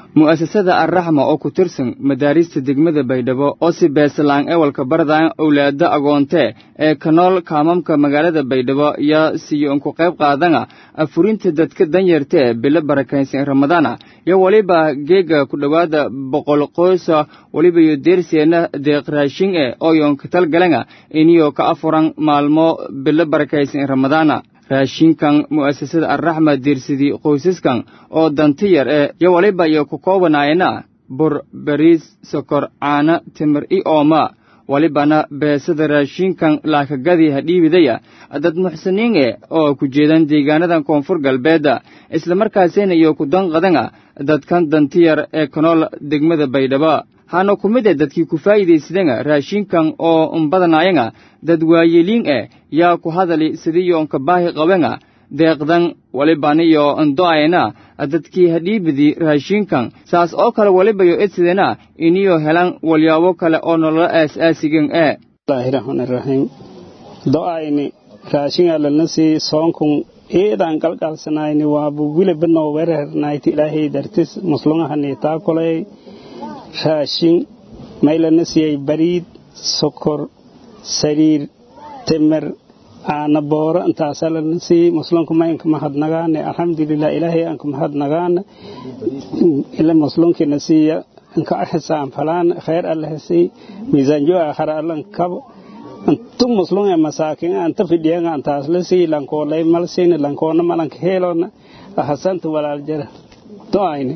mu'asasada arraxma oo ku tirsan madaarista degmada baydhabo oo si beeslaan ewalka bardaan owlaada agoontee ee kanool kaamamka magaalada baydhabo yaa siyo unku qayb qaadana afurinta dadka danyartee bilo barakaysan ramadaana iyo weliba geega ku dhowaada boqol qoysa weliba iyo deerseenna deeq raashin e oo yoonka talgalana iniyo ka afuran maalmo bilo barakaysan ramadaana raashinkan mu'asasada arraxma diirsidii qoysaskan oo danti yar ee yo waliba iyo ku koobanaayana bur bariis sokor caana timir i ooma walibana beesada raashinkan laakagadii hadhiibidaya dad muxsiniin e oo ku jeedan deegaanadan koonfur galbeedda islamarkaasina iyo ku danqadana dadkan danti yar ee kanool degmada baydhabo hana ku mid e dadkii ku faa'iidaysadana raashinkan oo unbadanayana dad waayeliin eh yaa ku hadali sidiyoonka baahi qabana deeqdan walibaniyo ndo'ayna dadkii hadhiibidii raashinkan saas oo kale walibayo edsidena iniyo helan walyaabo kale oo nololo aas-aasigan ee bismillaahi raxmaani raxiim do'ayni raashinga lana sii soonkun eedaan qalqalsanayni waabu wilibano werernayti ilaahay dartis muslungahani taakolay raashin maylana siiyey bariid sokor sariir timir aana booro intaasaa lana siiyey muslimku maynka mahadnagaane alxamdulilah ilaahay aanka mahadnagaane ila muslimkina siiya inka xisaam falaan khayr allaha sii miisaanjo aakhara allan kabo intu muslim ee masaakin anta fidhiyaga antaas la sii lankoolay mal siini lankoona malanka heelona ahasanta walaal jara do'ayni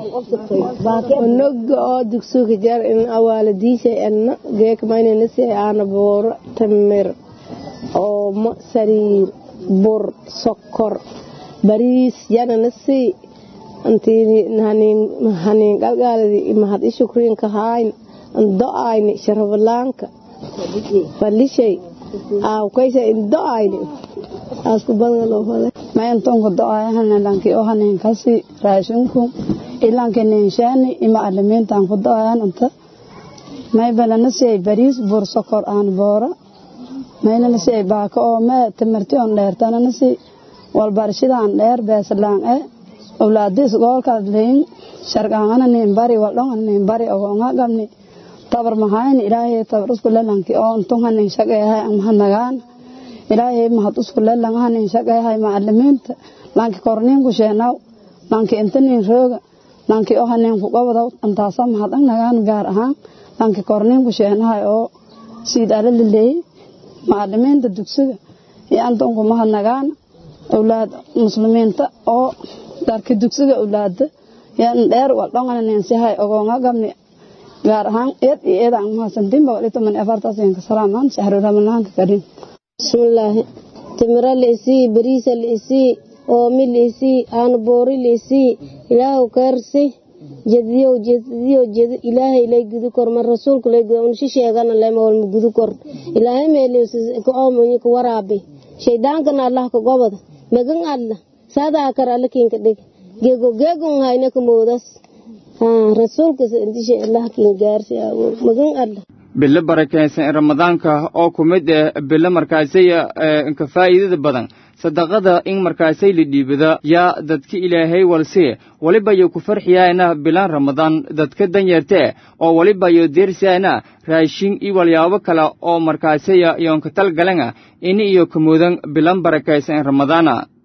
onoga oo dugsuga jar in awaaladiisha enna geekmaynana si aana booro tamir oomo sariir bur sokor bariis yanana si haniin qalgaaladi mahad i shukriinka hayn do'ayni sharafalaanka falishay aawkaysa in do'ayni asku badngalofale mayantonka do'ayahana lanki ohanin kasi raashinku ilanka ninshaani ima alimiintan ku do'ayan inta maybalana siyay bariis bur sokor aan boora maylana siyay baaka oo mee timirti on dheertanana si walbarshidaan dheer beeslaan e owlaadis goolkaad leyin sharqaangana nin bari waldhongan nin bari ogonga gamni tabar mahayni ilaahay tabar usku lelanki oo untunga nin shaqeehay mahadnagaan ilaahay mahad usku lelangaha nin shaqeehay macalimiinta lanki korniinku sheenaw lanki inta nin rooga lanki oha nin ku qabadaw antaasa mahadnagaan gaar ahaan lanki korniinku sheenahay oo siid ala laleeyey macalimiinta dugsiga iyo antunku mahadnagaan owlaad muslimiinta oo dharki dugsiga owlaada yan dheer waldhongana ninsihay ogoonga gabni gaar ahaan eed iyo eedaan mahadsantiin boqol iyo toban iyo afartaasinka salaamaan shahru ramadaanka kariim bismillaahi timira laisii bariisa laisii oomi laisii aanboori laisii ilaahu kaarsi jediyow jediyo jedi ilaahay lay gudu kor mar rasuulku lay gudu unshi sheegana lema walma gudu kor ilaahay meeliyos ka oomoyi ka waraabi shaydaankana allah ka gobada magan alla saadaa kar alla kiinka dhig geego geegon hayna ka moodas rasuulkas intisha allah kiin gaarsi magan alla bilo barakaysan ee ramadaanka oo ku mid eh bilo markaasaya inka faa'iidada badan sadaqada in markaasay la dhiibada yaa dadka ilaahay walsiye weliba yo ku farxiyaana bilan ramadaan dadka danyartee oo weliba yo deersiyaana raashin iyo walyaabo kale oo markaasaya yoonka talgalana ini iyo kamuudan bilan barakaysan ee ramadaana